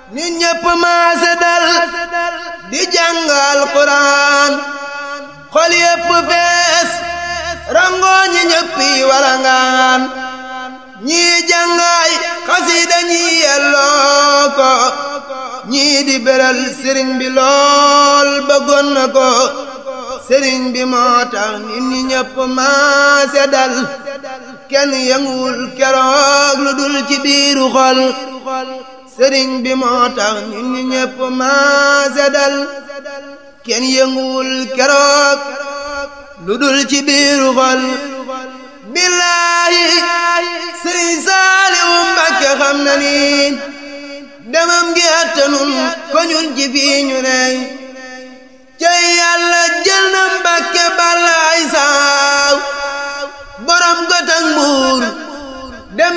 nit ñépp maase dal di jàngal Quraan xol yépp fees rangoo ñi ñéppi walangaan ñii jàngaay xasida ñii yelloo ko ñii di beral sëriñ bi lool bëggoon na ko sëriñ bi moo tax nit ñi ñépp maase dal kenn yënguwul keroog lu dul ci biiru xol sëriñ bi moo tax nit ñi ñépp maase dal kenn yënguwul keroog lu dul ci biiru xol billaahi sëriñ Saaliwu Mbàkke xam na ni demam gi attanun ko ñun ci fii ñu ney cey yàlla jël na Mbàkke balaay saaw borom gotak mbuur